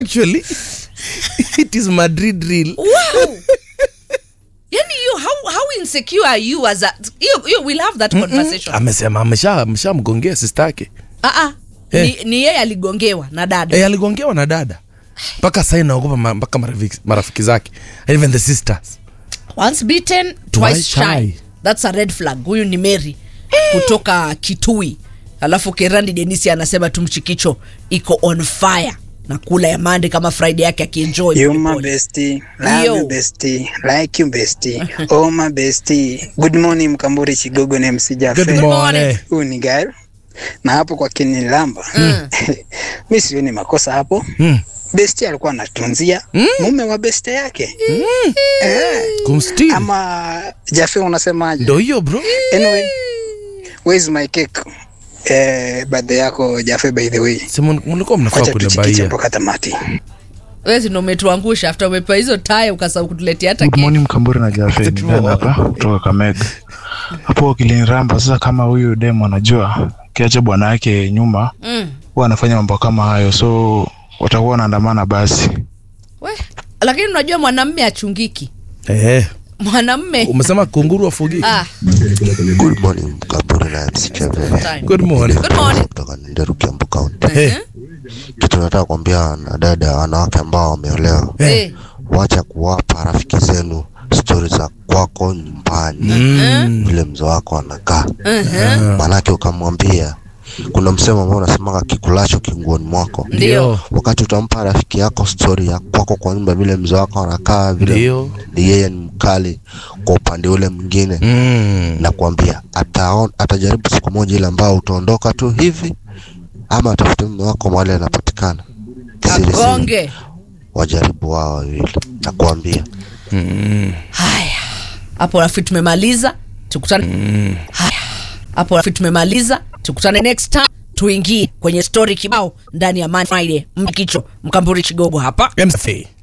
actually it is madrid real wow yani you how, how insecure are you as a you, you will have that conversation amesema amesha ameshamgongea sister yake ah ah Eh. ni, ni yeye aligongewa na dada e, aligongewa na dada mpaka sai naogopa ma- mpaka marafiki, marafiki zake even the sisters once beaten Twice twice shy. shy. that's a red flag huyu ni mary kutoka kitui alafu kerandi denisi anasema tumchikicho iko on fire na kula ya mande kama friday yake akienjoy You my polepole. bestie, love Yo. you bestie, like you bestie, oh my bestie. Good morning Mkamburi Chigogo na MC Jaffe. good morning Huyu ni Gael. Na hapo kwa Kinilamba. Mimi sioni makosa hapo. Mm. Bestie alikuwa anatunzia mume wa bestie yake. Eh, kumstil ama Jaffe unasemaje? ndo hiyo bro Anyway, where's my cake? Eh, birthday yako Jaffe by the way. Si mun- mlikuwa mnafaa Wacha tuchikiche kunibaia mpaka tamati. wezi ndo umetuangusha after umepewa hizo taya ukasahau kutuletea hata Good keki. morning Mkamburi na Jafe ni Dan hapa kutoka Kamega. Hapo kiliniramba sasa, kama huyu demo anajua kiacha bwana yake nyuma, mm. huwa anafanya mambo kama hayo, so watakuwa wanaandamana basi. we lakini unajua mwanamme achungiki eh, mwanamme umesema kunguru afugiki ah, Good morning Mkamburi na MC Cheve time. good morning Good morning. kutoka Nderu Kiambu County. Eh, Kitu nataka kuambia na dada wanawake ambao wameolewa, Eh. wacha kuwapa rafiki zenu stori za kwako nyumbani, mm, vile mzee wako anakaa. Mhm. Maanake ukamwambia, kuna msemo ambao unasemaga kikulacho kinguoni mwako. Ndio. Wakati utampa rafiki yako stori ya kwako kwa nyumba, vile mzee wako anakaa, vile ndio ni yeye ni mkali kwa upande ule mwingine mm. na kuambia ataon, atajaribu siku moja ile ambao utaondoka tu hivi ama atafute mume wako mahali anapatikana Siri siri. kagonge wajaribu wao wawili na kuambia Mm. haya hapo rafi tumemaliza tukutane haya hapo rafi tumemaliza tukutane next time tuingie kwenye story kibao ndani ya Man Friday mkicho mkamburi chigogo hapa MC.